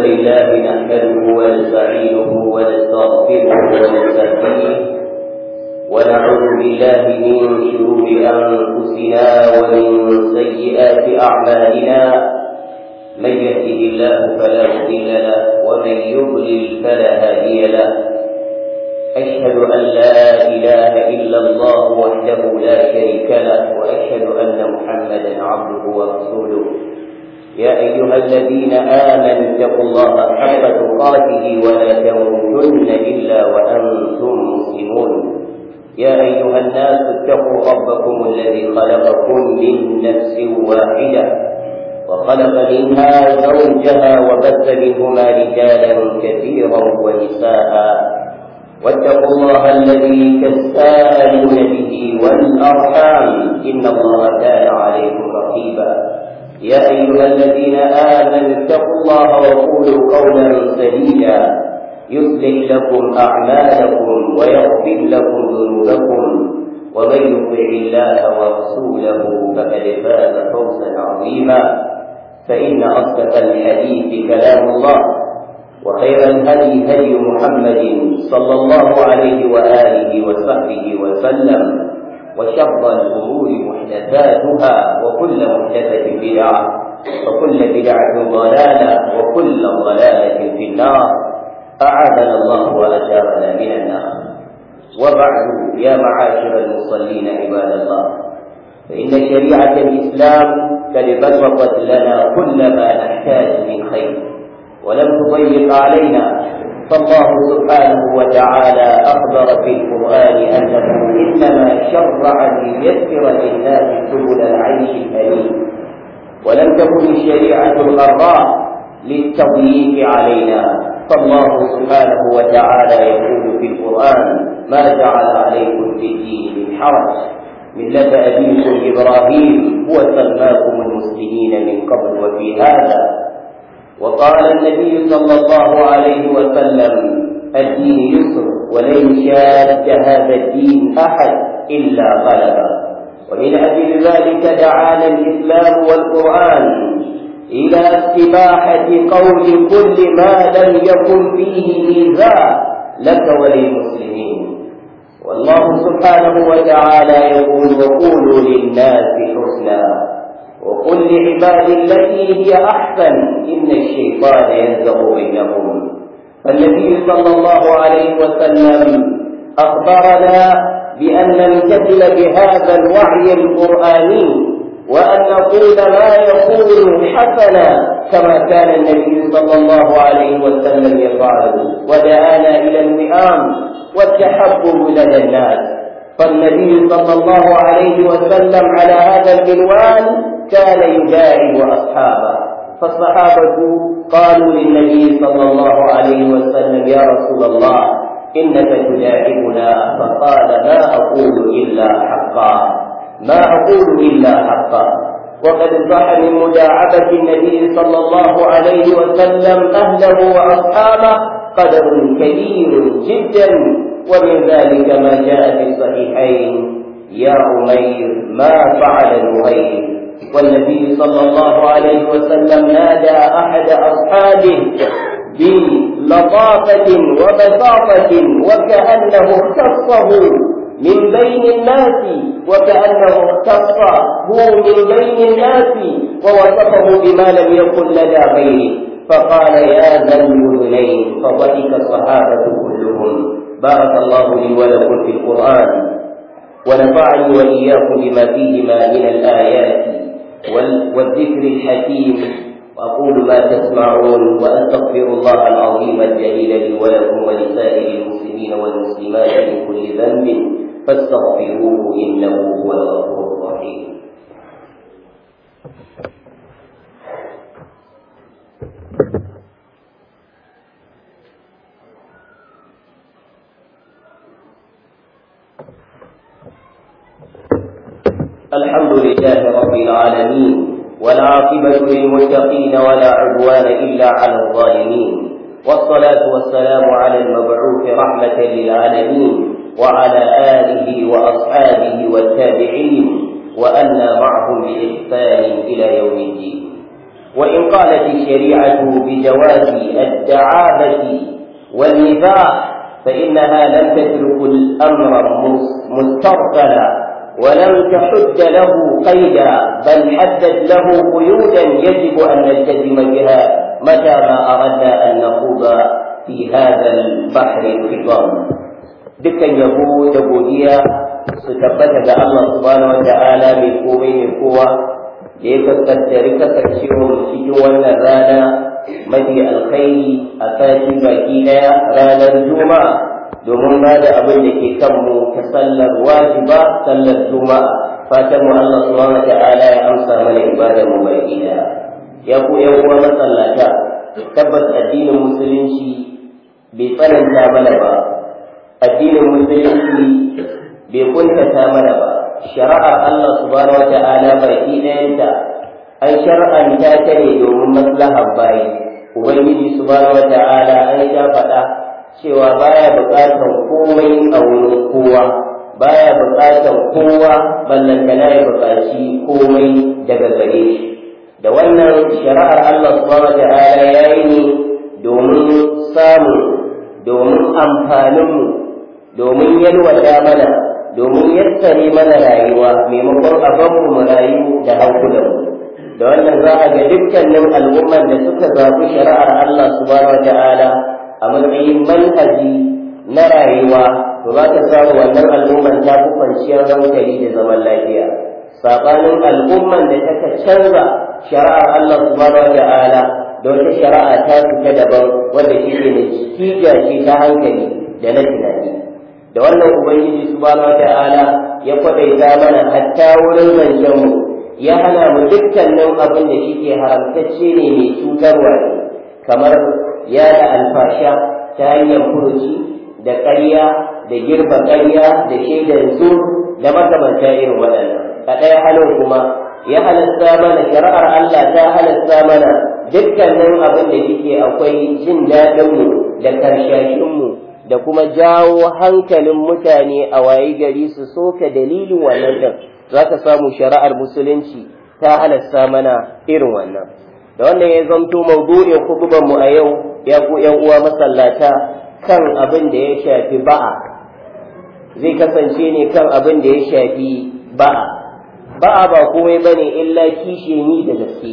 لله نحمده ونستعينه ونستغفره ونستهديه ونعوذ بالله من شرور أنفسنا ومن سيئات أعمالنا من يهده الله فلا مضل له ومن يضلل فلا هادي له أشهد أن لا إله إلا الله وحده لا شريك له وأشهد أن محمدا عبده ورسوله يا أيها الذين آمنوا اتقوا الله حق تقاته ولا تموتن إلا وأنتم مسلمون يا أيها الناس اتقوا ربكم الذي خلقكم من نفس واحدة وخلق منها زوجها وبث منهما رجالا كثيرا ونساء واتقوا الله الذي تساءلون به والأرحام إن الله كان عليكم رقيبا يا أيها الذين آمنوا اتقوا الله وقولوا قولا سديدا يصلح لكم أعمالكم ويغفر لكم ذنوبكم ومن يطع الله ورسوله فقد فاز فوزا عظيما فإن أصدق الحديث كلام الله وخير الهدي هدي محمد صلى الله عليه وآله وصحبه وسلم وشر الأمور محدثاتها وكل محدثة بدعة وكل بدعة ضلالة وكل ضلالة في النار أعاذنا الله وأجارنا من النار وبعد يا معاشر المصلين عباد الله فإن شريعة الإسلام قد بسطت لنا كل ما نحتاج من خير ولم تضيق علينا فالله سبحانه وتعالى أخبر في القرآن أنه إنما شرع ليسر للناس سبل العيش الأليم ولم تكن الشريعة الغراء للتضييق علينا فالله سبحانه وتعالى يقول في القرآن ما جعل عليكم في الدين من حرج ملة أبيكم إبراهيم هو سماكم المسلمين من قبل وفي هذا وقال النبي صلى الله عليه وسلم الدين يسر ولن شاد هذا الدين أحد إلا غلبه ومن أجل ذلك دعانا الإسلام والقرآن إلى استباحة قول كل ما لم يكن فيه إيذاء لك وللمسلمين والله سبحانه وتعالى يقول وقولوا للناس حسنا وقل لعبادي التي هي أحسن إن الشيطان ينزغ بينهم فالنبي صلى الله عليه وسلم أخبرنا بأن نمتثل بهذا الوعي القرآني وأن نقول ما يكون حسنا كما كان النبي صلى الله عليه وسلم يفعل ودعانا إلى الوئام والتحبب لدى الناس فالنبي صلى الله عليه وسلم على هذا المنوال كان يداعب أصحابه فالصحابة قالوا للنبي صلى الله عليه وسلم يا رسول الله إنك تداعبنا فقال ما أقول إلا حقا ما أقول إلا حقا وقد صح من مداعبة النبي صلى الله عليه وسلم أهله وأصحابه قدر كبير جدا ومن ذلك ما جاء في الصحيحين يا عمير ما فعل نغير والنبي صلى الله عليه وسلم نادى أحد أصحابه بلطافة وبساطة وكأنه اختصه من بين الناس وكأنه اختص هو من بين الناس ووصفه بما لم يكن لدى غيره فقال يا ذا الأذنين فضحك الصحابة كلهم بارك الله لي ولكم في القرآن ونفعني وإياكم بما فيهما من الآيات والذكر الحكيم وأقول ما تسمعون وأستغفر الله العظيم الجليل لي ولكم ولسائر المسلمين والمسلمات من كل ذنب فاستغفروه إنه هو الغفور الرحيم الحمد لله رب العالمين والعاقبة للمتقين ولا عدوان إلا على الظالمين والصلاة والسلام على المبعوث رحمة للعالمين وعلى آله وأصحابه والتابعين وأنا معهم بإحسان إلى يوم الدين وإن قالت الشريعة بجواز الدعابة والنفاح فإنها لم تترك الأمر مسترسلا ولم تحد له قيدا بل حدد له قيودا يجب أن نلتزم بها متى ما أردنا أن نخوض في هذا البحر الخضام dukkan yabo da godiya su tabbata ga Allah subhanahu wa ta'ala mai komai mai kowa da ya kaskantari kasancewa cikin wannan rana mafi alkhairi a sati baki daya ranar juma'a domin ba da abin da ke kanmu ta sallar wajiba sallar juma'a fatan mu Allah subhanahu wa ta'ala ya amsa mana ibadar mu baki daya ya ku yan uwa masallata tabbas addinin musulunci bai tsananta mana ba addinin musulunci bai kuntata mana ba shari'ar Allah subhanahu wa ta'ala baki ɗayanta an shar'anta ta ne domin maslahar bayi ubangiji subhanahu wa ta'ala an sha faɗa cewa baya buƙatar komai a wurin kowa baya buƙatar kowa ballantana ya buƙaci komai daga gare shi da wannan shari'ar Allah subhanahu wa ta'ala ya yi ne domin samun domin amfaninmu domin yalwata mana domin yassare mana rayuwa maimakon abanmu mu rayu da hankulanmu da wannan za a ga dukkanin al'umman da suka zaɓi shari'ar Allah subhanahu wata'ala a matsayin manhaji na rayuwa to za ka samu wannan al'umman ta fi kwanciyar hankali da zaman lafiya saɓanin al'umman da ta canza shari'ar Allah subhanahu wata'ala da wata shari'a ta fita daban wanda shi ne natija ce ta hankali da na tunani da wannan ubangiji subhanahu wata'ala ya kwadaita mana hatta wurin zancen mu ya hana mu dukkanin abin da shi ke haramtacce ne mai cutarwa ne kamar ya da alfasha ta hanyar furuci da ƙarya da girba ƙarya da shaidar zur da makamanta irin waɗannan a ɗaya halin kuma ya halasta mana shari'ar Allah ta halasta mana dukkanin abin da shike akwai jin daɗinmu da karshashinmu da kuma jawo hankalin mutane a waye gari su soka dalilin wannan din za ka samu shari'ar musulunci ta halasta mana irin wannan da wannan ya zamto maudu'in hudubar mu a yau ya ku yan uwa masallata kan abin da ya shafi ba'a zai kasance ne kan abin da ya shafi ba'a ba'a ba komai bane illa kishe ni da gaske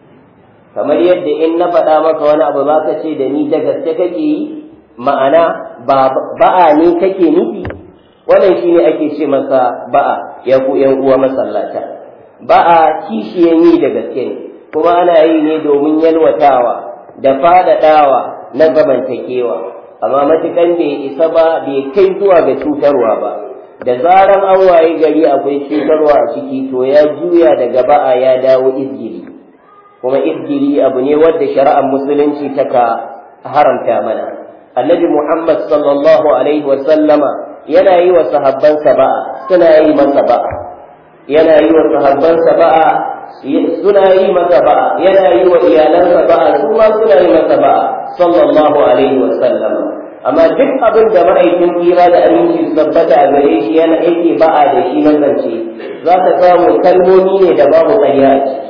kamar yadda in na faɗa maka wani abu za ka ce da ni da gaske kake yi ma'ana ba'a ne kake nufi wannan shine ake ce masa ba'a ya ku yan uwa masallata ba'a kishiyan yi da gaske ne kuma ana yi ne domin yalwatawa da faɗaɗawa na zamantakewa amma matukan bai isa ba bai kai zuwa ga cutarwa ba da zaran an waye gari akwai cutarwa a ciki to ya juya daga ba'a ya dawo izgiri kuma izgiri abu ne wadda shari'ar musulunci taka haramta mana annabi muhammad sallallahu alaihi wa sallama yana yi wa sahabbansa ba'a suna yi masa ba'a yana yi wa sahabbansa ba'a suna yi masa ba'a yana yi wa iyalansa ba'a su ma suna yi masa ba'a sallallahu alaihi wa sallama amma duk abin da ma'aikin kira da aminci su tabbata a gare shi yana yake ba'a da shi na zance za ka samu kalmomi ne da babu ƙarya a ciki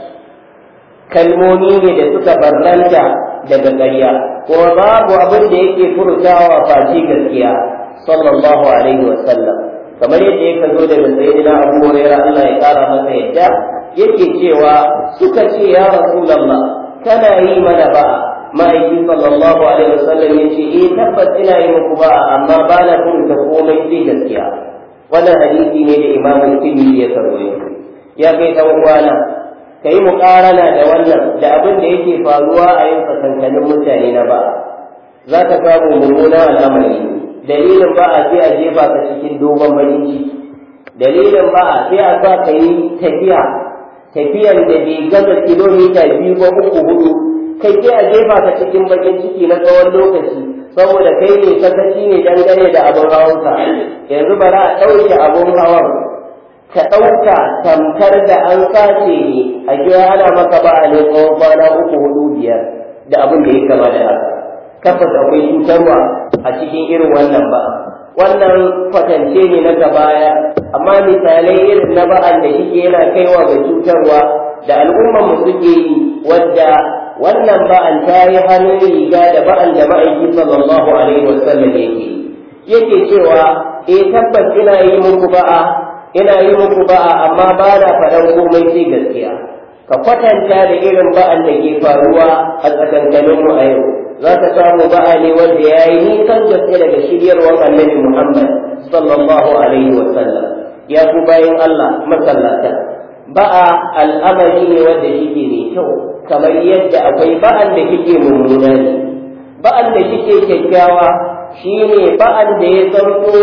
kalmomi ne da suka barranta daga ƙarya kuma babu abin da yake furtawa face gaskiya sallallahu alaihi wa sallam kamar yadda yake zo daga sayyidina Abu Hurairah Allah ya kara masa yadda yake cewa suka ce ya Rasulullah kana yi mana ba'a ma'aikin sallallahu alaihi wa sallam yace eh tabbas ina yi muku ba'a amma ba na furta komai sai gaskiya wannan hadisi ne da Imam Tirmidhi ya karwaye ya kai dan uwana ka yi muƙarana da wannan da abin da yake faruwa a yin tsakankanin mutane na ba za ka samu mummunan al'amari dalilin ba a sai a jefa ka cikin dogon bakin ciki dalilin ba a sai a sa ka yi tafiya tafiyan da bai gaza kilomita biyu ko uku hudu kai sai a jefa ka cikin bakin ciki na tsawon lokaci saboda kai ne sakaci ne dangane da abin hawanka yanzu bara a ɗauke abin hawan ka ɗauka tamkar da an sace ne a gida ana maka ba a ne tsawon kwana uku hudu biyar da abin da ya kama da haka tabbas akwai cutarwa a cikin irin wannan ba wannan kwatance ne na gabaya amma misalai irin na ba'an da shi yana kaiwa ga cutarwa da al'ummar mu suke yi wadda wannan ba'an ta yi hannun riga da ba'an da ma'aiki sallallahu alaihi wasallam yake yake cewa eh tabbas ina yi muku ba'a ina yi muku ba'a amma ba na faɗan komai sai gaskiya ka kwatanta da irin ba'an da ke faruwa a tsakankanin mu a yau za ka samu ba'a ne wanda ya yi nisan gaske daga shiryarwar annabi Muhammad sallallahu alaihi wasallam ya ku bayan Allah masallata ba'a al'amari ne wanda shike mai kyau kamar yadda akwai ba'an da kike mummuna ne ba'an da kike kyakkyawa shine ba'an da ya zanto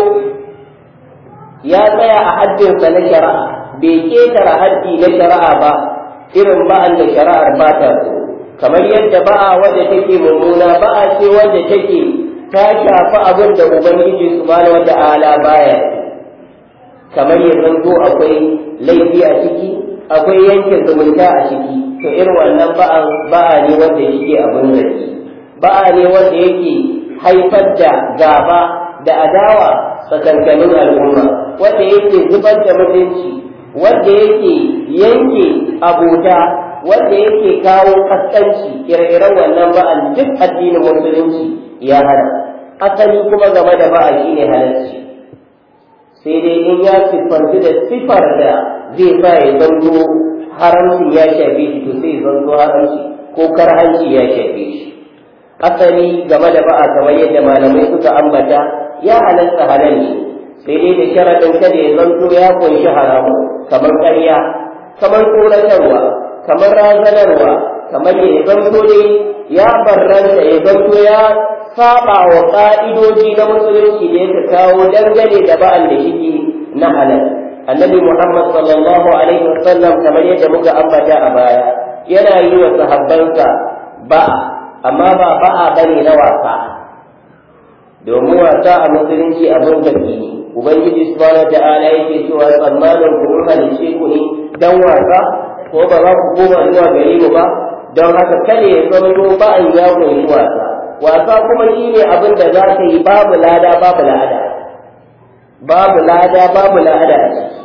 ya tsaya a haddinsa na shari'a bai ketara haddi na shari'a ba irin ba'an da shari'ar ba ta so kamar yadda ba'a wadda take mummuna ba'a ce wadda take ta shafi abin da ubangiji subhanahu wata'ala baya kamar ya zanto akwai laifi a ciki akwai yankin zumunta a ciki to irin wannan ba'an ba'a ne wanda yake abin zaki ba'a ne wanda yake haifar da gaba da adawa tsakankanin al'umma wanda yake zubar da mutunci wanda yake yanke abota wanda yake kawo kaskanci ire-iren wannan ba'an duk addinin musulunci ya hana asali kuma game da ba'a shine halarci sai dai in ya siffanci da siffar da zai sa ya zanto haramci ya shafe shi to sai zanto haramci ko karhanci ya shafe shi asali game da ba'a kamar yadda malamai suka ambata ya halatta halal ne sai dai da sharaɗin kada ya zanto ya kunshi haramu kamar ƙarya kamar tsoratarwa kamar razanarwa kamar ya zanto dai ya barranta ya zanto ya saba wa ƙa'idoji na musulunci da yake kawo dangane da ba'al da shike na halal annabi muhammad sallallahu alaihi wasallam kamar yadda muka ambata a baya yana yi wa sahabbansa ba'a amma ba ba'a bane na wasa domin wasa a musulunci abin zargi ne ubangiji subhanahu ta'ala yake cewa tsammanin ku mun halice ku ne dan wasa ko ba za ku koma zuwa gare mu ba don haka kada ya zama ba'an ya kunshi wasa wasa kuma shine abin da za ka yi babu lada babu la'ada babu lada babu la'ada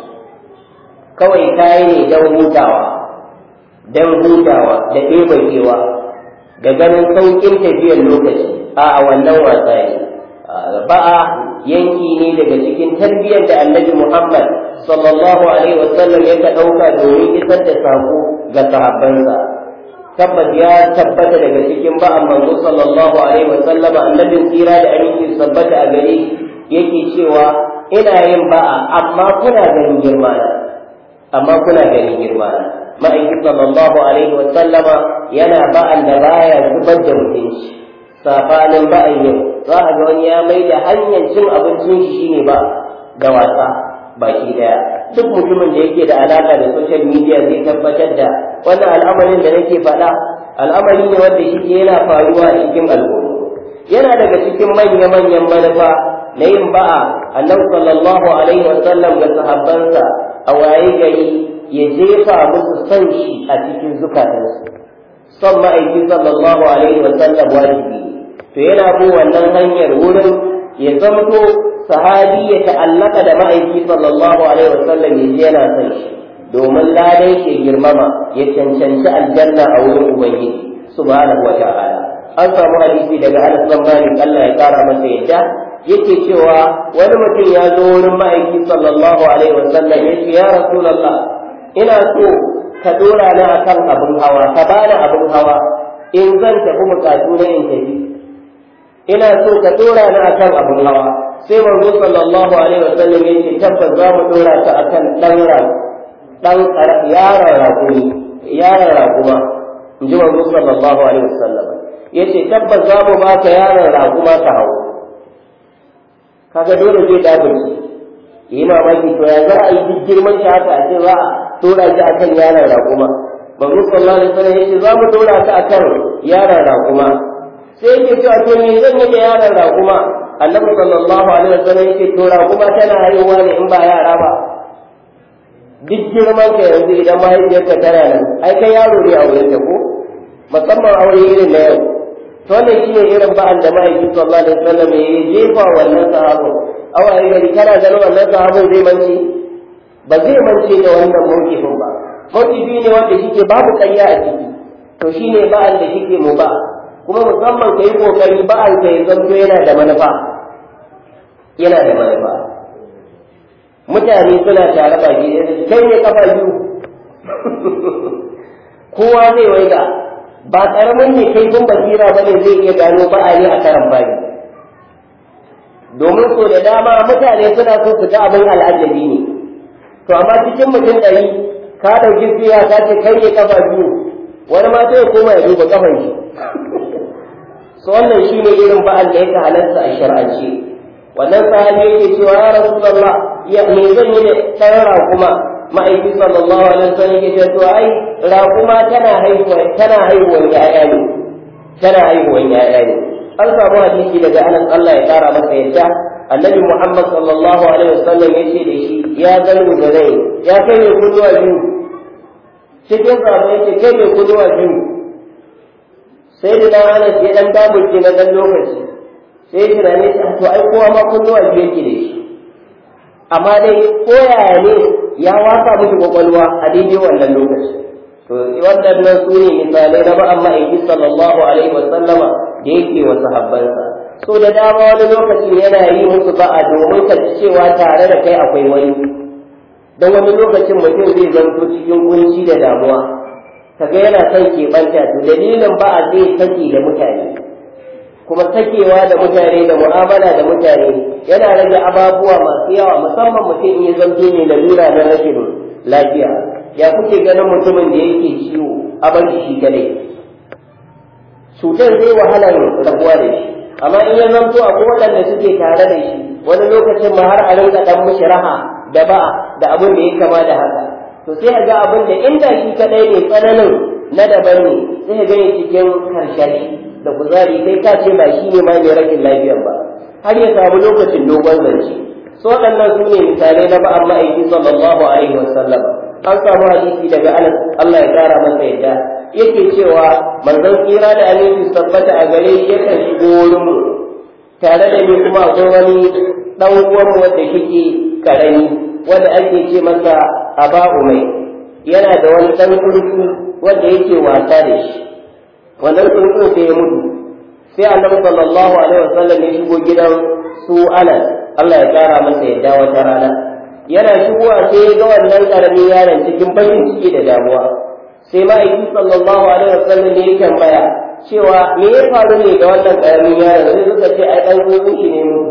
kawai kayi ne don hutawa don hutawa da ɗebakewa da ganin sauƙin tafiyar lokaci a wannan wasa ne ba'a yanki ne daga cikin tarbiyyar da annabi Muhammad sallallahu alaihi wasallam ya ka ɗauka domin isar da sako ga sahabbansa tabbas ya tabbata daga cikin ba'an manzo sallallahu alaihi wasallam annabin tsira da aminci tabbata a gare yake cewa ina yin ba'a amma kuna ganin girma na amma kuna ganin girma na ma'aiki sallallahu alaihi wasallama yana ba'an da baya zubar da mutunci sabanin ba'an yau za a ga wani ya mai da hanyar cin abincin shi shine ba da wasa baki daya duk mutumin da yake da alaka da social media zai tabbatar da wannan al'amarin da nake faɗa al'amari ne wanda shi yana faruwa a cikin al'umma yana daga cikin manya-manyan manufa na yin ba'a annabi sallallahu alaihi wa sallam ga sahabbansa a waye gari ya jefa musu son shi a cikin zukatansu son ma'aiki sallallahu alaihi wa sallam wajibi to yana bin wannan hanyar wurin ya zamto sahabi ya ta'allaka da ma'aiki sallallahu alaihi wasallam ya ji yana son shi domin ladan shi girmama ya cancanci aljanna a wurin ubangiji subhanahu wa ta'ala an samu hadisi daga Anas bin Malik Allah ya kara masa yadda yake cewa wani mutum ya zo wurin ma'aiki sallallahu alaihi wasallam ya ce ya rasulullah ina so ka dora ni akan abin hawa ka bani abin hawa in zan tafi bukatu na in tafi ina so ka dora ni akan abin hawa sai manzo sallallahu alaihi wasallam ya ce tabbas za mu dora ka akan dan dan yaron rakumi yaron rakuma in ji manzo sallallahu alaihi wasallam ya ce tabbas za mu baka yaron rakuma ka hau kaga dole zai dabirci yi mamaki to ya za a yi duk girman shi haka a ce za a dora shi akan yaron rakuma manzo sallallahu alaihi wasallam ya ce za mu dora ka akan yaron rakuma sai yake cewa to me zan yi da yaron rakuma annabi sallallahu alaihi wasallam yake to rakuma tana haihuwa ne in ba yara ba duk girman ka yanzu idan mahaifiyarka tana nan ai kai yaro ne a wurin ta ko musamman aure irin na yau to wannan shine irin ba'an da mahaifi sallallahu alaihi wasallam ya jefa wannan sahabin awaye gari kana ganin wannan sahabin zai mance ba zai mance da wannan mawkifin ba mawkifi ne wanda shike babu ƙarya a ciki to shine ba'an da kike mu ba kuma musamman kai kokari ba'an ka ya zanto yana da manufa yana da manufa mutane suna tare ba shi kai ne kafa biyu kowa zai waiga ba karamin ne kai kun basira bane zai iya gano ba'a ne a karan bari domin so da dama mutane suna so su ga abin al'ajabi ne to amma cikin mutum ɗari ka ɗauki fiya ka ce kai ne kafa biyu wani ma sai koma ya duba kafan shi so wannan shine irin ba'al da yake halarta a shar'ance wannan sahabi yake cewa ya rasulullah ya me zan yi da ɗan raƙuma ma'aiki sallallahu alaihi wasallam yake cewa ai raƙuma tana haihuwa tana haihuwar ƴaƴa ne tana haihuwar ƴaƴa ne an samu hadisi daga anas Allah ya kara masa yadda annabi Muhammad sallallahu alaihi wasallam ya ce da shi ya zalu da rai ya kai mai kunnuwa biyu cikin zama ya ce kai mai kunnuwa biyu sai da dan anas ya dan daburce na dan lokaci sai ya tunane shi to ai kowa ma kunnuwa biyu yake da shi amma dai koyaya ne ya wasa miki kwakwalwa a daidai wannan lokaci to waɗannan su ne misalai na ba'an ma'aiki sallallahu alaihi wasallama da yake wa sahabbansa so da dama wani lokacin yana yi musu ba'a domin ka ci cewa tare da kai akwai wani don wani lokacin mutum zai zanto cikin kunci da damuwa kaga yana son keɓanta to dalilin ba'a zai sake da mutane kuma sakewa da mutane da mu'amala da mutane yana rage ababuwa masu yawa musamman mutum in ya zanto ne lalura na rashin lafiya ya kuke ganin mutumin da yake ciwo a bar shi kadai cutar zai wahalar rabuwa da shi amma in ya zanto a waɗanda suke tare da shi wani lokacin ma har a rinka dan mishi raha da ba da abin da ya kama da haka to sai ga abin da inda shi kadai ne tsananin na daban ne sai ga cikin karshashi da kuzari kai ka ce ba shi ne ma mai rashin lafiyar ba har ya samu lokacin dogon zance so waɗannan su ne misalai na ba'an ma'aiki sallallahu alaihi wasallam an samu hadisi daga anas Allah ya kara masa yadda yake cewa manzon tsira da aminci tabbata a gare shi yakan shigo wurin mu tare da ni kuma akwai wani dan uwan wanda shike karami wanda ake ce masa aba umai yana da wani dan kurku wanda yake wasa da shi wannan kurku sai ya mutu sai annabi sallallahu alaihi wasallam ya shigo gidan su anas Allah ya kara masa yadda wata rana yana shigowa sai ya ga wannan karamin yaron cikin bakin ciki da damuwa sai ma'aiki sallallahu alaihi wasallam ne ya tambaya cewa me ya faru ne da wannan karamin yaron sai suka ce ai dan uwan shi ne mutu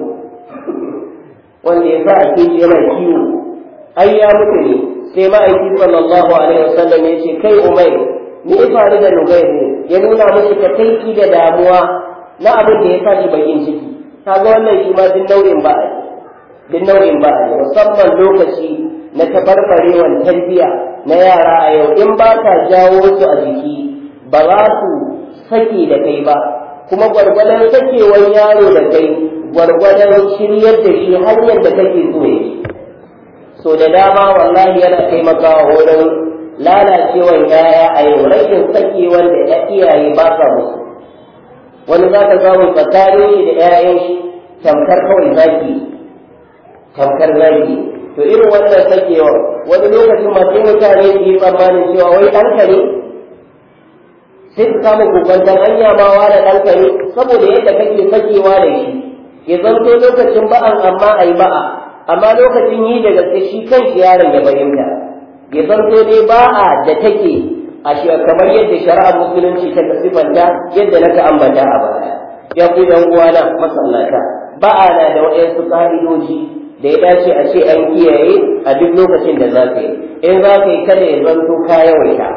wanda ya sa a ke yana kiwo ai ya mutu ne sai ma'aiki sallallahu alaihi wasallam ya ce kai umai me ya faru da nugai ne ya nuna musu takaici da damuwa na abin da ya sa shi bakin ciki kaga wannan shi ma duk nau'in ba duk nau'in ba musamman lokaci na tabarbarewar tarbiyya na yara a yau in ba ka jawo su a jiki ba za su sake da kai ba kuma gwargwadon sakewar yaro da kai gwargwadon shiryar da shi hanyar da kake so ya so da dama wallahi yana taimakawa wurin lalacewar yaya a yau rashin sakewar da iyaye ba sa musu wani za ka samu tsakanin shi da 'ya'yan shi tamkar kawai zaki tamkar zaki to irin wannan sakewa wani lokacin masu mutane su yi tsammanin cewa wai ɗanka ne sai su samu kokwantar hanya ma da ɗanka ne saboda yadda kake sakewa da shi ya zanto lokacin ba'an amma a yi ba'a amma lokacin yi da gaske shi kan shi yaron ya fahimta ya zanto dai ba'a da take a shi kamar yadda shari'ar musulunci ta sifanta yadda naka ambata a baya ya ku yan uwana masallata ba'a na da waɗansu ƙa'idoji da ya dace a ce an kiyaye a duk lokacin da za ka yi in za ka yi kada ya zanto ka yawaita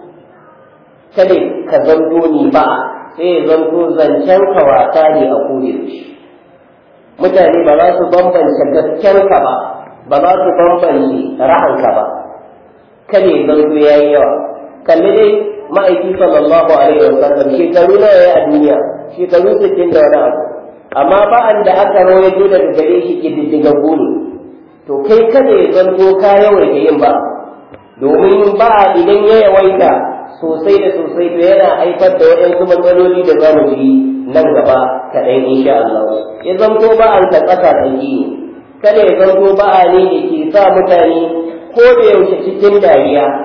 kada ka zanto ni ba sai ya zanto zancen ka wasa ne a kore shi mutane ba za su bambance gasken ka ba ba za su bambance ra'anka ba kada ya zanto ya yi yawa kalli dai ma'aiki sallallahu alaihi wa sallam shekaru nawa ya a duniya shekaru sittin da wani abu amma ba'an da aka rawaito daga gare shi kididdigaggu ne to kai kada ya zanto ka yawaita yin ba domin ba idan ya yawaita sosai da sosai to yana haifar da waɗansu matsaloli da za mu ji nan gaba kaɗan insha Allah ya zanto ba an ta ƙasa tsaki ne kada ya zanto ba a ne da ke sa mutane ko da yaushe cikin dariya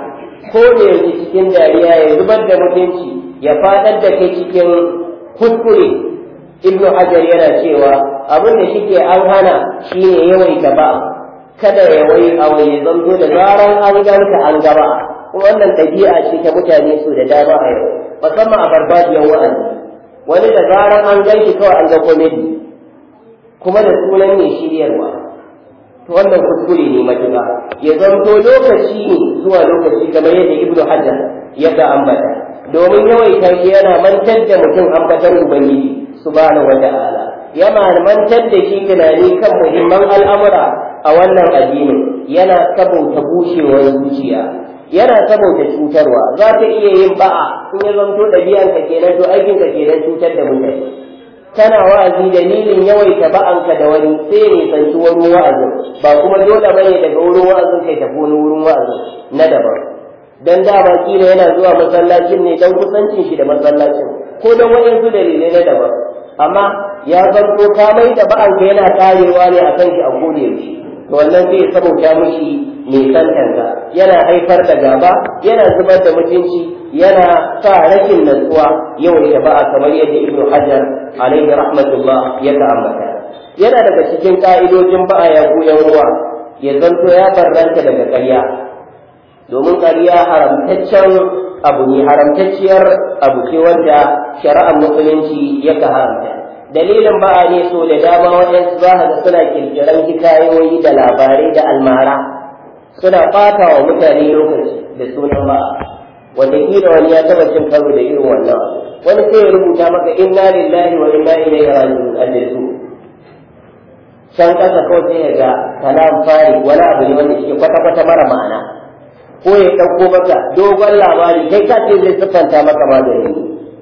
ko da yanzu cikin dariya ya zubar da mutunci ya fadar da kai cikin kuskure ibnu hajar yana cewa abin da shike an hana shine yawaita ba kada ya wai a wai zanto da zaran an ganka an gaba wannan ɗabi'a ce ta mutane su da dama a yau musamman a farfajiyar wa'azi wani da zaran an ganki kawai an ga komedi kuma da sunan ne shiryarwa to wannan kuskure ne matuƙa ya zanto lokaci ne zuwa lokaci kamar yadda ibnu hajar ya ga ambata domin yawaita shi yana mantar da mutum ambatan ubangiji subhanahu wa ta'ala yana mantar da shi tunani kan muhimman al'amura a wannan addinin yana sabauta bushewar zuciya yana sabauta cutarwa za ta iya yin ba'a in ya zanto ɗabi'anka kenan to aikinka kenan cutar da mutane kana wa'azi dalilin yawaita ba'anka da wani sai ne sanci wurin wa'azin ba kuma dole bane daga wurin wa'azin kai tafi wani wurin wa'azin na daban dan dama kila yana zuwa masallacin ne dan kusancin shi da masallacin ko dan waɗansu dalilai na daban amma ya zanto ka mai da ba'anka yana karewa ne akan shi a gode yaushe to wannan zai saboda mishi mai santanka yana haifar da gaba yana zubar da mutunci yana sa rashin natsuwa yawan shaba'a kamar yadda ibnu hajar alaihi rahmatullah ya ambata yana daga cikin ka'idojin ba'a ya goyon ruwa ya zanto ya barranta daga ƙarya domin ƙarya haramtaccen abu ne haramtacciyar abu ce wanda shari'ar musulunci ya haramta dalilin ba'a ne so da dama waɗansu za ga suna kirkiran hikayoyi da labarai da almara suna ɓata wa mutane lokaci da sunan ba'a wanda kila wani ya taba cin karo da irin wannan wani sai ya rubuta maka inna lillahi wa inna ilaihi raji'un aljihu can kasa kawai sai ya ga kalam fari wani abu ne wanda shi kwata kwata mara ma'ana ko ya ɗauko maka dogon labari kai ka ce zai siffanta maka magani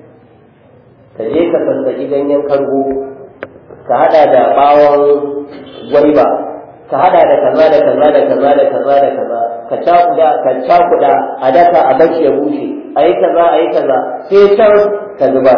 ka je ka sassaƙi ganyen kargo ka haɗa da ɓawon gwaiba ka hada da kaza da kaza da kaza da kaza da kaza ka cakuda ka cakuda a daka a bashi ya bushe ayi kaza ayi kaza sai can ka zuba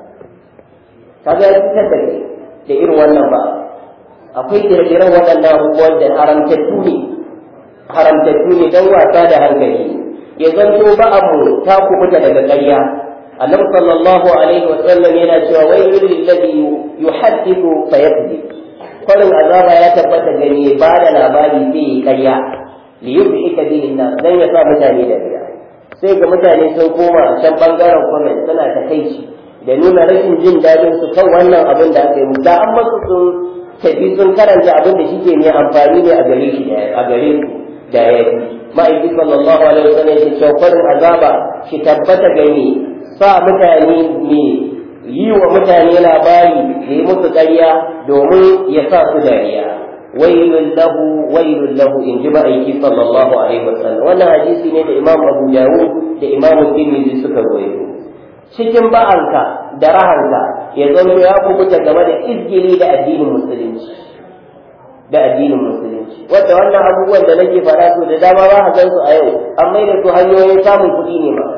ka ga fitar da kai da irin wannan ba akwai ire-iren waɗannan abubuwan da haramtattu ne haramtattu ne don wasa da hankali ya zanto ba abu ta kubuta daga ƙarya annabi sallallahu alaihi wa sallam yana cewa waylul lilladhi yuhaddithu fayakذib kwarin azaba ya tabbata gani ba da labari zai yi karya li yubhi kabilin nas dan ya sa mutane da riya sai ga mutane sun koma a can bangaren comment suna ta kai shi da nuna rashin jin dadin su kan wannan abin da aka yi musu da an masu sun tafi sun karanta abin da shike ne amfani ne a gare shi a gare su da ya yi ma'aiki sallallahu alaihi wasallam ya ce kwarin azaba shi tabbata gani sa mutane ne yi wa mutane labari da yi musu ƙarya domin ya sa su dariya wailun lahu wailun lahu in ji ma'aiki sallallahu alaihi wasallam wannan hadisi ne da imam abu dawud da imam tirmidhi suka rawaito cikin ba'anka da rahanka ya zanto ya kubuta game da izgili da addinin musulunci da addinin musulunci wanda wannan abubuwan da nake faɗa su da dama ba a su a yau an mai da su hanyoyin samun kuɗi ne ma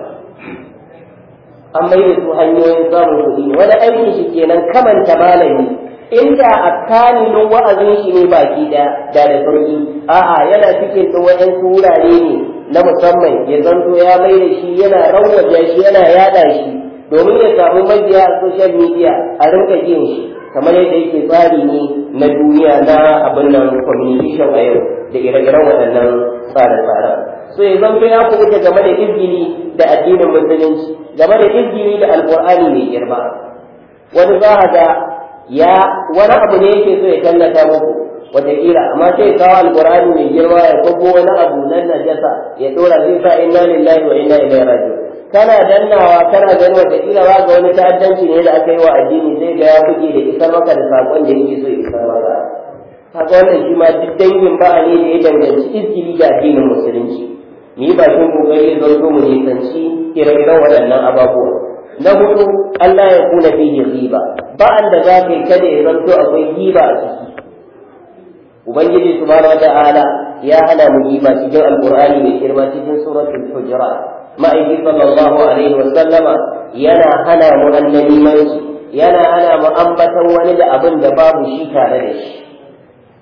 an mai da su hanyoyin samun kuɗi ne wani aikin shi kenan kamanta malami inda a kaninin wa'azin shi ne baki da da da sauki a'a yana cikin da waɗansu wurare ne na musamman ya zanto ya mai da shi yana rawaja shi yana yada shi domin ya samu mabiya a social media a rinka jin shi kamar yadda yake tsari ne na duniya na abin nan communication a yau da ire-iren waɗannan tsare-tsaren so ya zanto ya kubuta game da izgili da addinin musulunci game da izgili da alkur'ani mai girma wani za a ga ya wani abu ne yake so ya tallata muku wataƙila amma sai kawo alkur'ani mai girma ya kwabo wani abu nan najasa ya dora zai sa inna lillahi wa inna ilaihi raji'un kana dannawa kana ganin wataƙila ba ga wani ta'addanci ne da aka yi wa addini zai ga ya buge da isar maka da saƙon da yake so ya isar maka kaga wannan shi ma duk dangin ba'a ne da ya danganci izgili da addinin musulunci mu yi bakin kokari don zo mu nisanci ire-iren waɗannan ababuwa na hudu Allah ya kuna fihi riba ba'an da za ka yi kada ya zanto akwai riba a ciki ubangiji subhanahu wata'ala ya hana mu riba cikin alqur'ani mai girma cikin suratul hujurat ma'aiki sallallahu alaihi wa sallama yana hana mu annabimanci yana hana mu ambatan wani da abin da babu shi tare da shi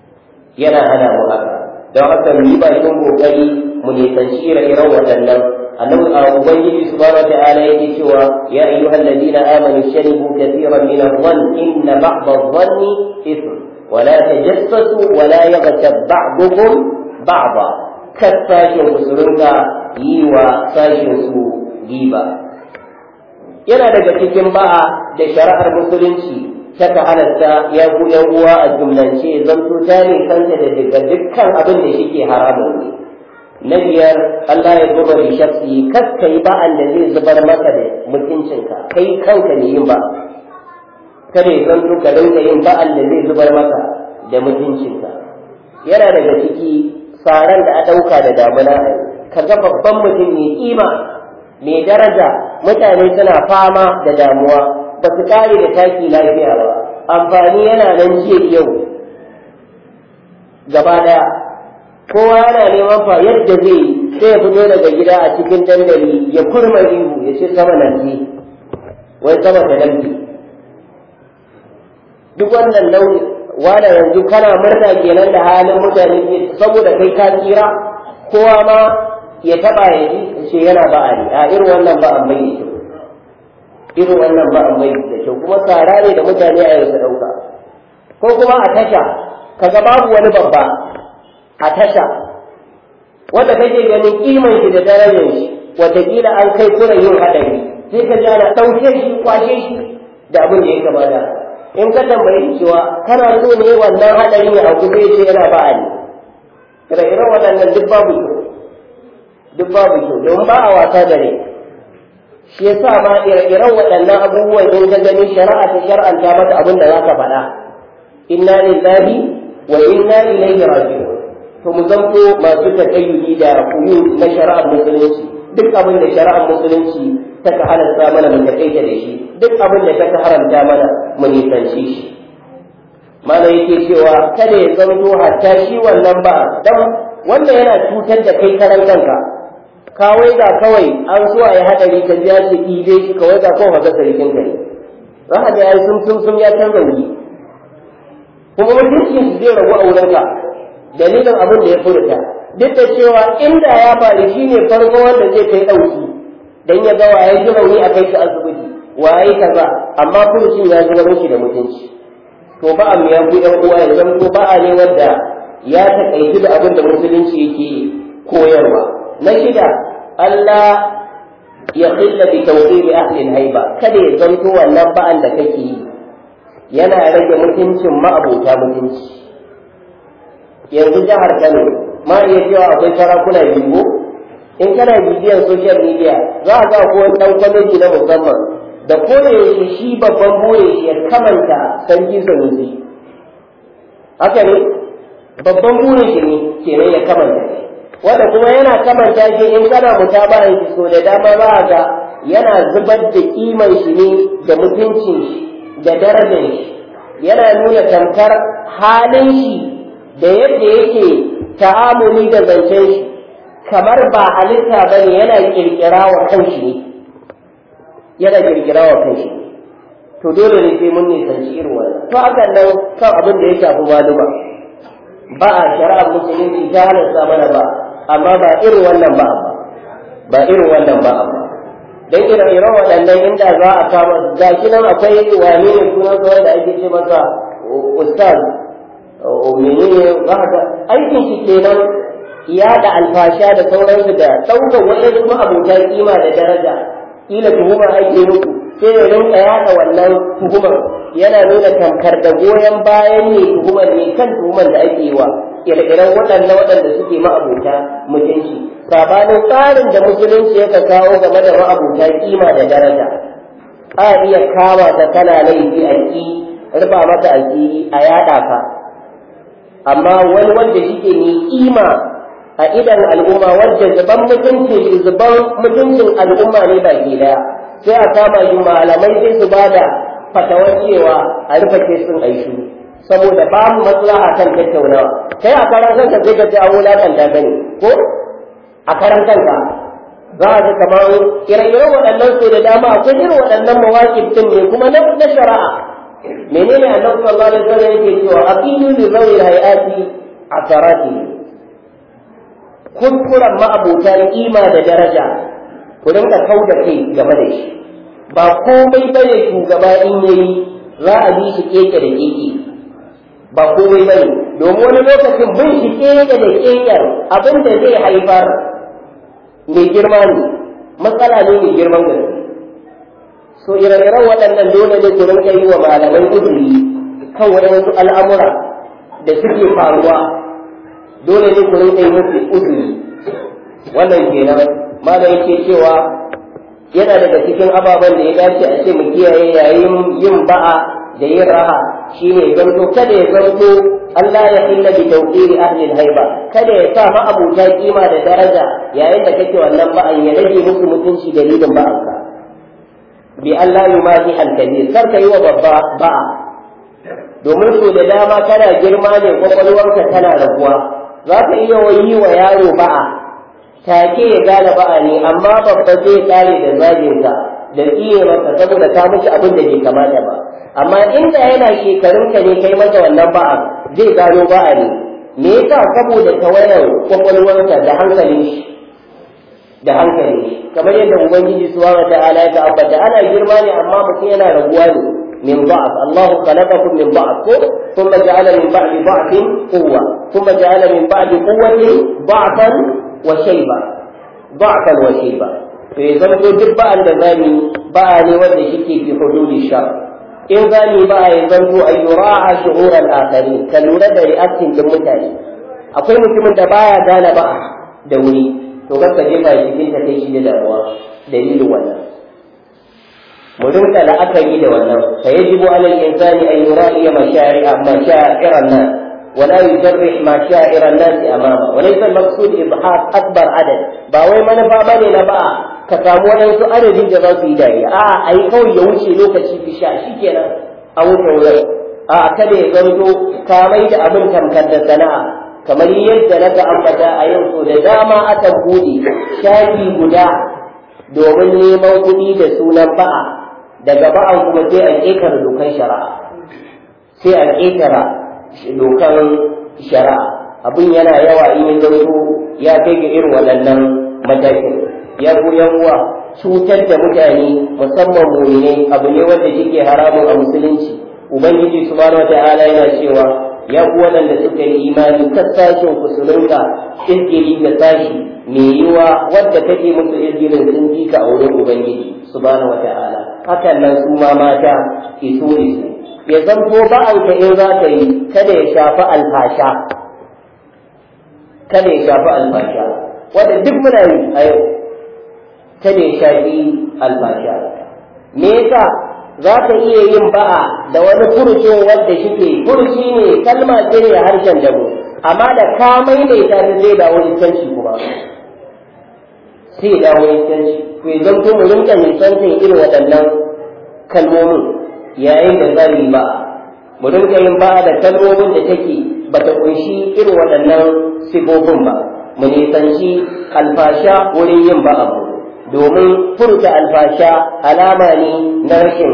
yana hana mu haka don haka mu yi bakin kokari mu nisanci ire-iren waɗannan annabi ubangiji subhanahu ta'ala yake cewa ya ayyuhal ladina amanu shanibu kathiran min adh-dhann inna ba'da adh-dhanni ithm wa la tajassasu wa la yaghtab ba'dukum ba'da kasashin musulunka yi wa sashin su giba yana daga cikin ba'a da shari'ar musulunci ta halatta ya ku yan uwa a jumlance zanto ta ne kanta da daga dukkan abin da shike haramun ne na biyar Allah ya zuba da shafi kakka yi ba'an da zai zubar maka da mutuncinka kai kanka ne yin ba kada ya zanto ka dinga yin ba'an da zai zubar maka da mutuncinka yana daga ciki tsaron da a ɗauka da damuna ka ga babban mutum mai kima mai daraja mutane suna fama da damuwa ba su kare da taki lafiya ba amfani yana nan jiya yau gaba daya kowa yana neman fa yadda zai sai ya fito daga gida a cikin dandali ya kurma ihu ya ce sama nan ne wai sama ta nan duk wannan nau'i wanda yanzu kana murna kenan da halin mutane saboda kai ka tsira kowa ma ya taba ya ji ce yana ba'ari a irin wannan ba an bai da irin wannan ba an bai da kyau kuma tsara ne da mutane a yanzu ɗauka ko kuma a tasha kaga babu wani babba a tasha wanda kake ganin kiman shi da darajar shi wataƙila an kai kuna yin haɗari sai ka ji ana ɗauke shi kwashe shi da abin da ya gaba da in ka tambayi cewa kana so ne wannan haɗarin ya auku zai ce yana ba'ali ire-iren waɗannan duk babu kyau duk babu kyau domin ba a wasa da rai shi yasa ma ire-iren waɗannan abubuwan in ka gani shari'a ta shar'anta maka abin da zaka faɗa inna lillahi wa inna ilaihi raji'un to mu zanto masu takayyudi da kuyu na shari'ar musulunci duk abin da shari'ar musulunci ta ka halatta mana mu takaita da shi duk abin da ta ka haramta mana mu nisanci shi mana yake cewa kada ya zanto hatta shi wannan ba dan wanda yana cutar da kai karan kanka kawai ga kawai an so a yi haɗari ka ji shi ɗibe shi kawai ga kawai ga sarkin ka ne za ka ga sun sun sun ya canza wuri kuma mutuncin shi zai ragu a wurinka dalilin abin da ya furta duk da cewa inda ya faru shi ne farko wanda zai kai ɗauki dan ya ga waye ji rauni a kai shi asibiti waye kaza amma furucin ya zubar mishi da mutunci to ba a ya ku ɗan uwa ya zanto ba a ne wanda ya taƙaitu da abin da musulunci yake koyarwa na shida Allah ya khilla bi tawqib ahli haiba kada ya zanto wannan ba'an da kake yi yana rage mutuncin ma'abota mutunci yanzu jihar Kano ma iya cewa akwai sarakuna biyu in kana bibiyan social media za a ga ko wani dan kwamiti na musamman da kone yake shi babban bore ya kamanta sarki sanusi haka ne babban burin shi ne kenan ya kamanta shi wanda kuma yana kamanta shi in kana mutabahan shi so da dama za a ga yana zubar da kiman shi ne da mutuncin shi da darajar shi yana nuna tamkar halin shi da yadda yake ta'amuli da zancen shi kamar ba halitta ba ne yana kirkira wa kanshi ne yana kirkira wa kanshi to dole ne sai mun nisanci irin wannan to hakan nan kan abin da ya shafi maluma ba a shari'ar musulunci ta halatta mana ba amma ba irin wannan ba amma ba irin wannan ba amma dan irin irin waɗannan inda za a kama ga shi nan akwai wane ne sunan sa wanda ake ce masa ustaz menene ba ka aikin shi kenan da alfasha da sauransu da ɗaukar waɗansu ma'abuta kima da daraja kila tuhuma ake muku sai ya rinka yaɗa wannan tuhumar yana nuna tamkar da goyon bayan ne tuhumar ne kan tuhumar da ake yi wa ire-iren waɗannan waɗanda suke ma'abuta mutunci sabanin tsarin da musulunci ya kawo game da ma'abuta kima da daraja a iya kama ta kana laifi a ki rufa mata a a yaɗa ka amma wani wanda shike ne kima a idan al'umma wanda zuban mutunci zuban mutuncin al'umma ne baki daya sai a kama shi malamai sai su bada fatawar cewa a rufe kesin aishi saboda babu maslaha kan tattaunawa kai a karan kanka sai ka ji an wulakanta ka ne ko a karan kanka za a ga kamar ire-iren waɗannan su da dama akwai irin waɗannan mawaƙi din ne kuma na shari'a menene annabi sallallahu alaihi wasallam yake cewa aqilu li zawi hayati asarati kuskuren ma'abota kima da daraja ku rinka kau da kai game da shi ba komai bane shugaba in yayi za a bi shi keke da keke ba komai bane domin wani lokacin bin shi keke da keken abin da zai haifar mai girma ne matsala ne mai girman gaske so ire-iren waɗannan dole ne ku rinka yi wa malamai uzuri kan waɗansu al'amura da suke faruwa dole ne ku rinka yi musu uzuri wannan kenan malam yake cewa yana daga cikin ababen da ya dace a ce mu kiyaye yayin yin ba'a da yin raha shine zanto kada ya zanto Allah ya illa bi tawqiri ahli haiba kada ya sa ma abuta kima da daraja yayin da kake wannan ba'an ya rage musu mutunci dalilin ba'anka bi Allah yumahi al-kabir kar ka yi wa babba ba'a domin so da dama kana girma ne kwakwalwarka tana raguwa za ka iya yi wa yaro ba'a take ya gane ba'a ne amma babba zai kare da zaginka da tsiye masa saboda ta mishi abin da bai kamata ba amma inda yana shekarun ka ne kai masa wannan ba'a zai gano ba'a ne me yasa saboda tawayar kwakwalwarsa da hankalin shi da hankalin shi kamar yadda ubangiji subhanahu ta'ala ya ambata ana girma ne amma mutum yana raguwa ne من ضعف الله خلقكم من ضعف ثم جعل من بعد ضعف قوة ثم جعل من بعد قوة ضعفا وشيبا ضعفا وشيبا فإذا كنت بقى البذاني بقى لود شكي في حدود الشر إن ذاني بقى يظن أن يراعى شعور الآخرين كالولد رئاسة المتاني akwai mutumin da baya gane ba da wuri to ka jefa cikin ta kai shi da damuwa dalilin wannan mu rinka la'akari da wannan fa yajibu ala al-insani an yura'i mashaari'a mashaa'iran nas wa la yujarrih mashaa'iran nas amama wa laysa al-maqsud ibhaq akbar adad ba wai manufa bane na ba ka samu wadansu adadin da za su yi dariya a ai kawai ya wuce lokaci fi sha shikenan a wuce wurin a kada ya zanto ka mai da abin tamkar da sana'a kamar yadda na ga ambata a yau so da dama aka bude shafi guda domin neman kuɗi da sunan ba'a daga ba'an kuma sai a ƙetare dokan shari'a sai a ƙetara dokan shari'a abin yana yawa in ya zanto ya kai ga irin waɗannan matakin ya yan uwa cutar da mutane musamman muminai abu ne wanda shike haramun a musulunci ubangiji subhanahu wata'ala yana cewa ya ku waɗanda suka yi imani sashen ku su rinka izgiri da sashi mai yiwa wadda take musu izgirin sun ji ka a wurin ubangiji subhanahu wata'ala hakan nan su ma mata iso iso ya zanto ba'anka in za ka yi kada ya shafi alfasha kada ya shafi alfasha wanda duk muna yi a yau kada ya shafi alfasha me yasa za ka iya yin ba'a da wani furucin wanda shike furuci ne kalma ce ne a harshen dabo amma da ka maimaita ta zai dawo iskanci kuma sai dawo iskanci to idan ko mu rinka nisantar irin waɗannan kalmomin yayin da za yi ba'a mu rinka yin ba'a da kalmomin da take bata kunshi irin waɗannan sifofin ba mu nisanci alfasha wurin yin ba'a domin furta alfasha alama ne na rashin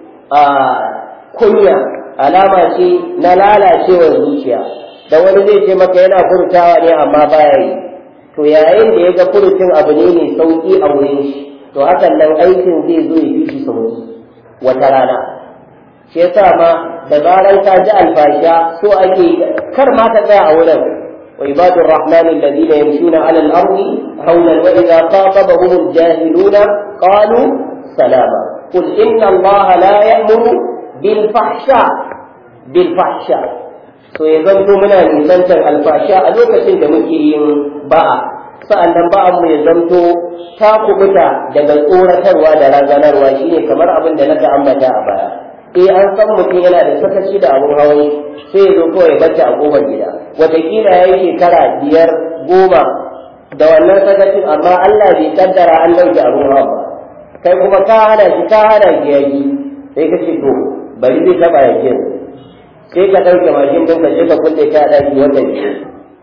kunya alama ce na lalacewar zuciya da wani zai ce maka yana furtawa ne amma baya yi to yayin da ya ga furucin abu ne mai sauki a wurin shi to hakan nan aikin zai zo ya fi shi sauki wata rana shi yasa ma da zaran ka ji alfasha so ake kar ma ka tsaya a wurin وعباد الرحمن الذين يمشون على الأرض هونا وإذا خاطبهم الجاهلون قالوا سلاما قل إن الله لا يأمر بالفحشاء بالفحشاء so ya zanto muna nisantar alfasha a lokacin da muke yin ba'a sa'annan ba'an mu ya zanto ta kubuta daga tsoratarwa da razanarwa shine kamar abin da naka ambata a baya eh an san mutum yana da sakaci da abun hawan sai ya zo kawai bacci a kofar gida wataƙila ya yi shekara biyar goma da wannan sakacin amma Allah bai kaddara an ɗauke abun hawa ba kai kuma ka hana shi ka hana shi yaji sai ka ce to bari zai taɓa yakin sai ka ɗauke mashin ɗin ka je ka kulle ta ɗaki wata biyu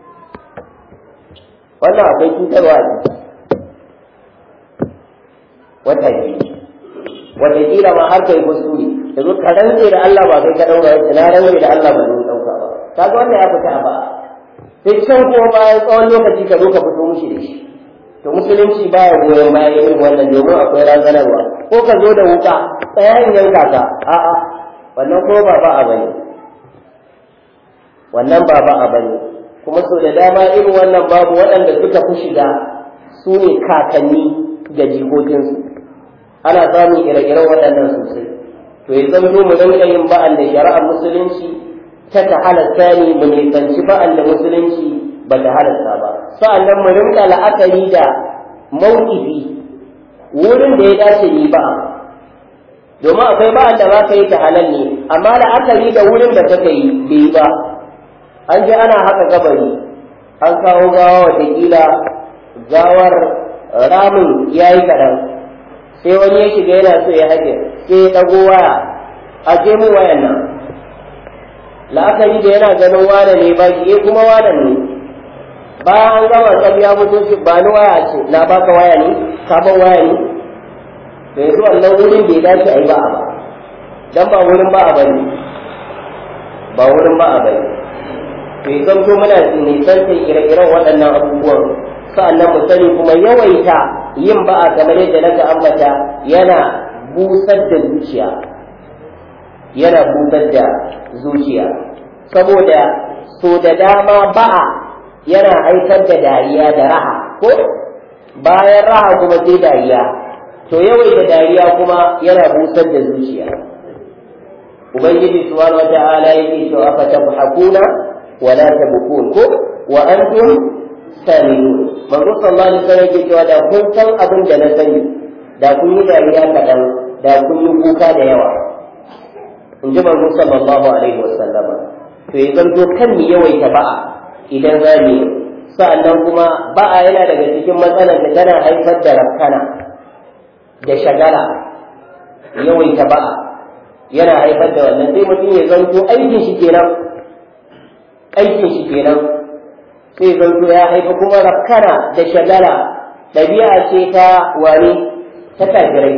wannan akwai cutarwa a wata biyu wataƙila ma har kai kuskure da zo ka rantse da Allah ba kai ka ɗaura wasu na rantse da Allah ba zai ɗauka ba kaga wannan ya fita a ba sai can kuma bayan tsawon lokaci ka zo ka fito mushi da shi to musulunci baya goyon bayan irin wannan domin akwai razanarwa ko ka zo da wuka tsayayin yanka ka a'a wannan ko ba ba a bane wannan ba ba a bane kuma so da dama irin wannan babu waɗanda suka fi shiga su ne kakanni ga jikokinsu ana samun ire-iren waɗannan sosai to ya zama mu rinka yin ba'an da shari'ar musulunci ta ta halatta ne mu nisanci ba'an da musulunci ba ta halatta ba sa'annan mu rinka la'akari da mawqifi wurin da ya dace ni ba domin akwai ba'an da za ka yi ta halal ne amma la'akari da wurin da kaka yi bai ba an je ana haka gabari an kawo gawa watakila gawar ramin ya yi kaɗan sai wani ya shiga yana so ya haƙe sai ya ɗago waya a je mu wayan nan la'akari da yana ganin wane ne ba shi kuma wane ne bayan an gama tsab ya mutu shi ba ni waya ce na baka waya ne sabon waya ne to yanzu wannan wurin bai dace a yi ba a ba dan ba wurin ba a bane ba wurin ba a bane to ya zanto muna nisantar ire-iren waɗannan abubuwan sa'annan mu sani kuma yawaita yin ba'a kamar yadda naga ambata yana busar da zuciya yana busar da zuciya saboda so da dama ba'a yana haifar da dariya da raha ko bayan raha kuma sai dariya to yawaita dariya kuma yana busar da zuciya ubangiji subhanahu wata'ala yake cewa fa tabhakuna wa la tabkun ko wa antum sami'un manzo sallallahu alaihi wasallam yake cewa da kun san abin da na sani da kun yi dariya kaɗan da kun yi kuka da yawa in ji manzo sallallahu alaihi wasallam to ya zanto kan mu yawaita ba'a idan za mu yi sa'annan kuma ba'a yana daga cikin matsalar da tana haifar da rakkana da shagala yawaita ba'a yana haifar da wannan sai mutum ya zanto aikin shi kenan aikin shi kenan sai zanto ya haifa kuma rakkana da shagala ɗabi'a ce ta wani ta kafirai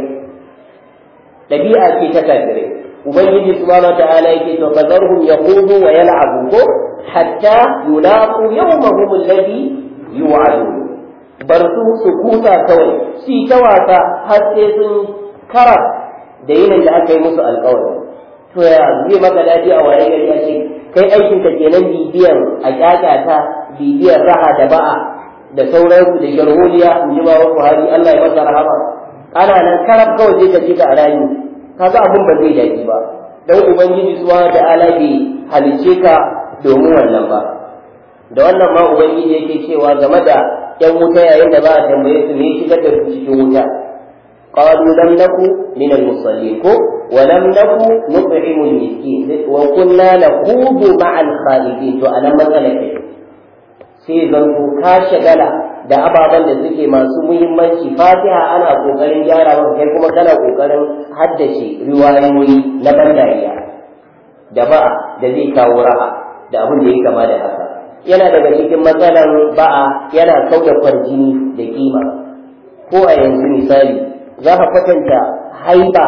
ɗabi'a ce ta kafirai ubangiji subhanahu wa ta'ala yake to fazarhum yaqudu wa yal'abu ko hatta yulaqu yawmahum alladhi yu'adun bar su su kusa kawai si ta wasa har sai sun kara da yinin da aka yi musu alƙawari to ya zai maka daɗi a waye gari a ce kai aikin ka kenan bibiyan a ƙyaƙyata bibiyar raha da ba'a da sauransu da sharholiya in ji bawa Buhari Allah ya masa rahama ana nan karab kawai zai tafi ka a rayu kaga abin ba zai daɗi ba dan ubangiji subhanahu ta'ala bai halice ka domin wannan ba da wannan ma ubangiji yake cewa game da yan wuta yayin da ba a tambaye su ne shigar da su cikin wuta قالوا لم نكن من المصلين ولم نكن نطعم المسكين وكنا نخوض مع الخالدين to anan matsala ke sai zanto ka shagala da ababen da suke masu muhimmanci fatiha ana kokarin gyara maka kai kuma kana kokarin haddace riwayoyi na bandariya da ba da zai kawo raha da abin da ya kama da haka yana daga cikin matsalar ba'a yana kauda kwarjini da kima ko a yanzu misali za ka kwatanta haiba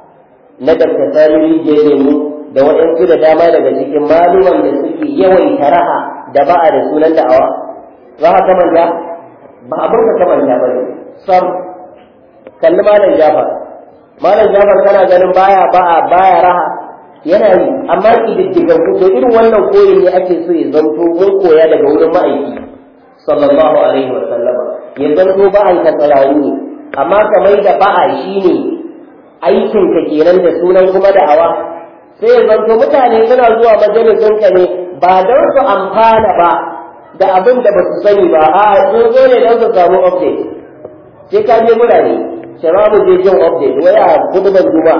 na dakta sani lemu da waɗansu da dama daga cikin maluman da suke yawaita raha da ba'a da sunan da'awa za ka kamanta ba abin ka kamanta ba ne sam kalli malam jafar malam jafar kana ganin baya ba'a baya raha yana yi amma ƙididdigan ku to irin wannan koyi ne ake so ya zanto mun koya daga wurin ma'aiki sallallahu alaihi wa sallama ya zanto ba'an ka tsararru ne amma kamar da ba'a shi ne aikin ka kenan da sunan kuma da'awa sai ya zanto mutane suna zuwa majalisun ka ne ba don su amfana ba da abin da ba su sani ba a sun zo ne don su samu update sai ka je murane shababu je jin update wai a kuduban juma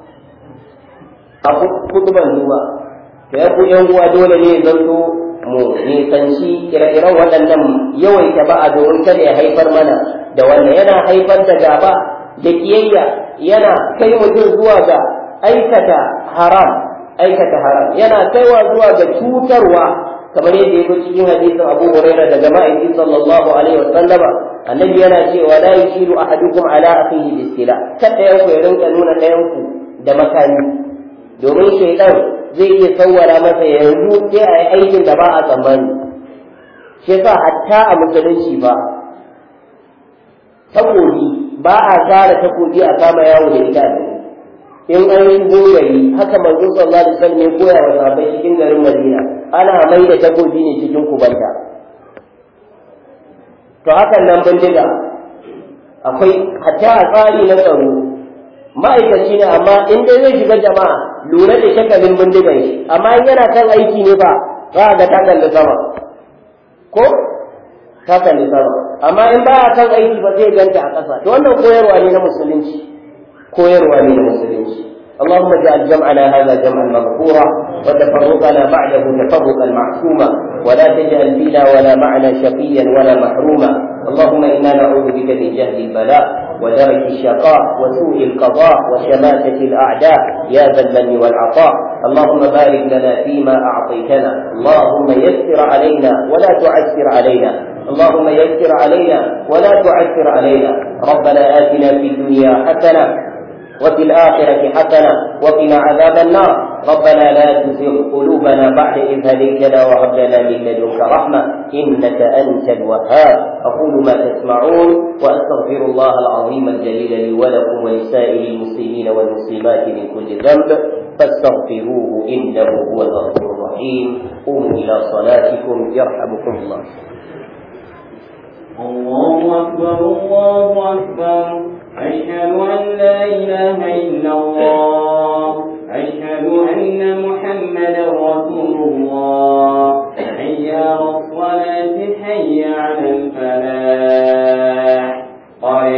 a kuduban juma to ya ku yan uwa dole ne ya zanto mu nisanci ire-iren waɗannan yawaita ba a domin kada ya haifar mana da wannan yana haifar da gaba da kiyayya yana kai mutum zuwa ga aikata haram aikata haram yana kaiwa zuwa ga cutarwa kamar yadda yake cikin hadisin Abu Hurairah daga ma'aiki sallallahu alaihi wasallama annabi yana cewa la yushiru ahadukum ala akhihi bisila kada yanku ya rinka nuna ɗayanku da makami domin shaidan zai iya sawwara masa yanzu sai a yi aikin da ba a tsammani shi yasa hatta a musulunci ba takobi ba a zara takobi a kama yawo da ita ne in an yi gogari haka manzo sallallahu alaihi wasallam ya koya wa sahabbai cikin garin Madina ana mai da takobi ne cikin kubanta to hakan nan bindiga akwai hatta a tsari na tsaro ma'aikaci ne amma in dai zai shiga jama'a lura da shakalin bindigan shi amma in yana kan aiki ne ba za a ga ta kalli sama ko ta kalli sama amma in ba a kan aiki ba zai ganta a ƙasa to wannan koyarwa ne na musulunci koyarwa ne na musulunci اللهم اجعل جمعنا هذا جمعا مغفورا وتفرقنا بعده تفرقا معصوما ولا تجعل فينا ولا معنا شقيا ولا محروما اللهم انا نعوذ بك من جهل البلاء ودرك الشقاء وسوء القضاء وشماتة الاعداء يا ذا المن والعطاء اللهم بارك لنا فيما اعطيتنا اللهم يسر علينا ولا تعسر علينا اللهم يسر علينا ولا تعسر علينا ربنا اتنا في الدنيا حسنه وفي الآخرة حسنة وقنا عذاب النار ربنا لا تزغ قلوبنا بعد إذ هديتنا وهب لنا من لدنك رحمة إنك أنت الوهاب أقول ما تسمعون وأستغفر الله العظيم الجليل لي ولكم ولسائر المسلمين والمسلمات من كل ذنب فاستغفروه إنه هو الغفور الرحيم قوموا إلى صلاتكم يرحمكم الله الله أكبر الله أكبر أشهد أن لا إله إلا الله أشهد أن محمدا رسول الله حي على الصلاة حي على الفلاح قد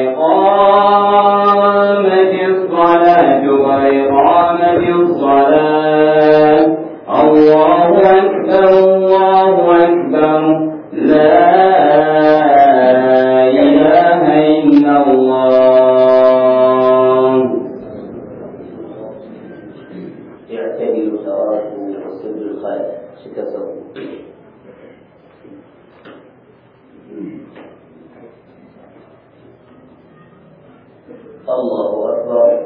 قامت الصلاة قد قامت الصلاة الله أكبر الله أكبر لا إله إلا الله اعتدلوا تراكم وسد الخلف شكسروا الله أكبر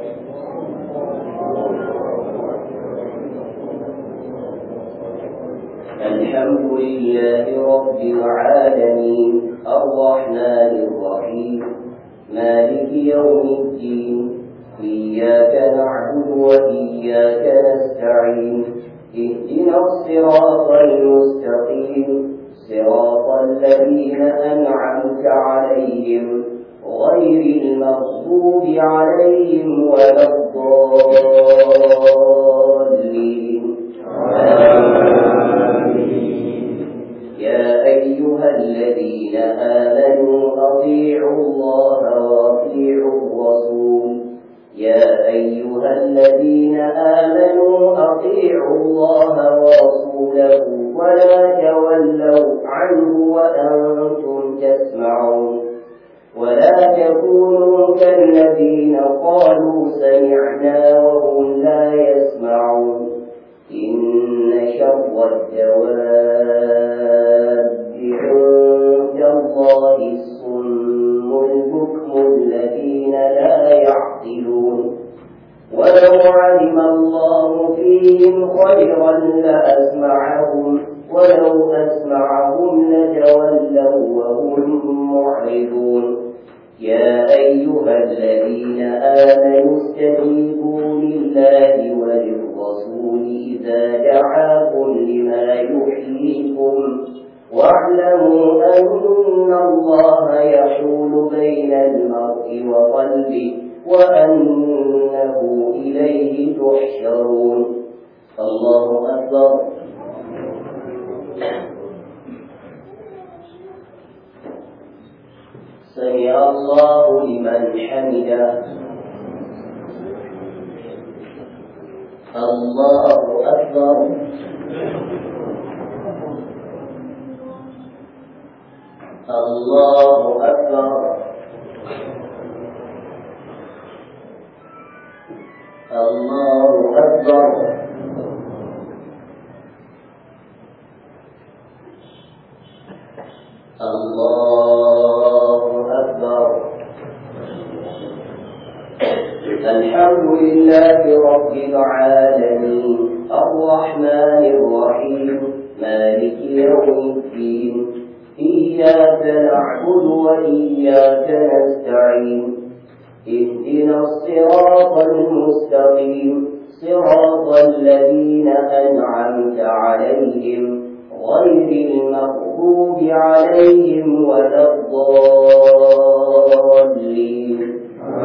الحمد لله رب العالمين الرحمن الرحيم مالك يوم الدين إياك نعبد وإياك نستعين اهدنا الصراط المستقيم صراط الذين أنعمت عليهم غير المغضوب عليهم ولا الضالين يا أيها الذين آمنوا أطيعوا الله وأطيعوا الرسول يا أيها الذين آمنوا أطيعوا الله ورسوله ولا تولوا عنه وأنتم تسمعون ولا تكونوا كالذين قالوا سمعنا وهم لا يسمعون إن شر الدواب عند الله الصم البكم الذين لا يعقلون ولو علم الله فيهم خيرا لأسمعهم ولو أسمعهم لتولوا وهم معرضون يا أيها الذين آمنوا استجيبوا لله وللرسول إذا دعاكم لما يحييكم واعلموا أن الله يحول بين المرء وقلبه وأنه إليه تحشرون الله أكبر سمع الله لمن حمده الله أكبر الله أكبر الله أكبر الله أكبر الحمد لله رب العالمين الرحمن الرحيم مالك يوم الدين إياك إياك نعبد وإياك نستعين اهدنا الصراط المستقيم صراط الذين أنعمت عليهم غير المغضوب عليهم ولا الضالين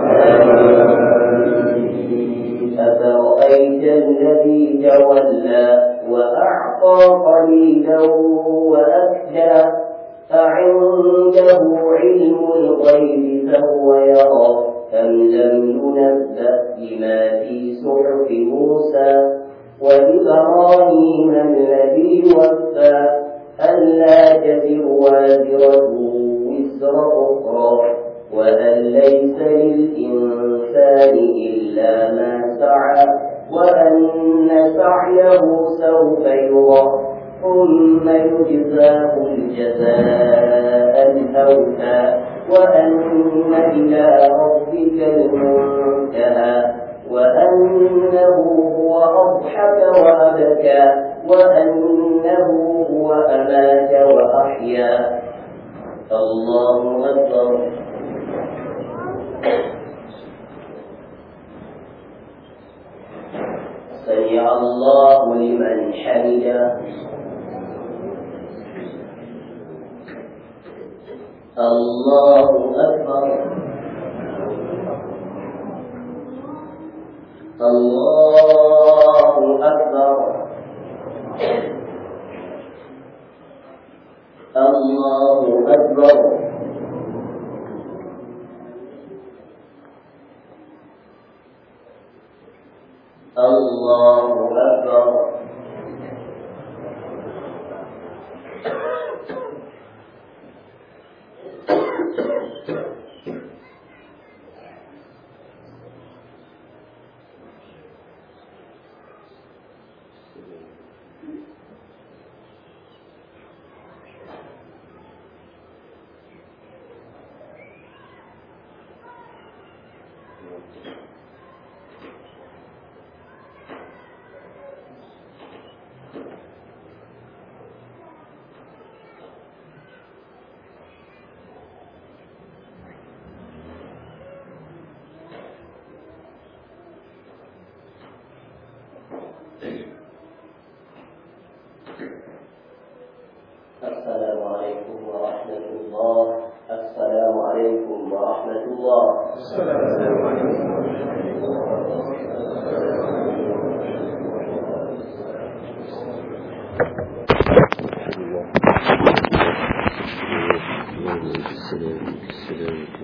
أفرأيت الذي تولى وأعطى قليلا وأكدى أعنده علم الغيب فهو يرى أم لم ينبأ بما في صحف موسى وإبراهيم الذي وفى ألا تزر وازرة وزر أخرى وأن ليس للإنسان إلا ما سعى وأن سعيه سوف يرى ثم يجزاه الجزاء الأوفى وأن إلى ربك المنتهى وأنه هو أضحك وأبكى وأنه هو أمات وأحيا الله أكبر سمع الله لمن حمده الله أكبر الله أكبر الله أكبر الله أكبر السلام عليكم ورحمة الله السلام عليكم ورحمة الله السلام عليكم السلام السلام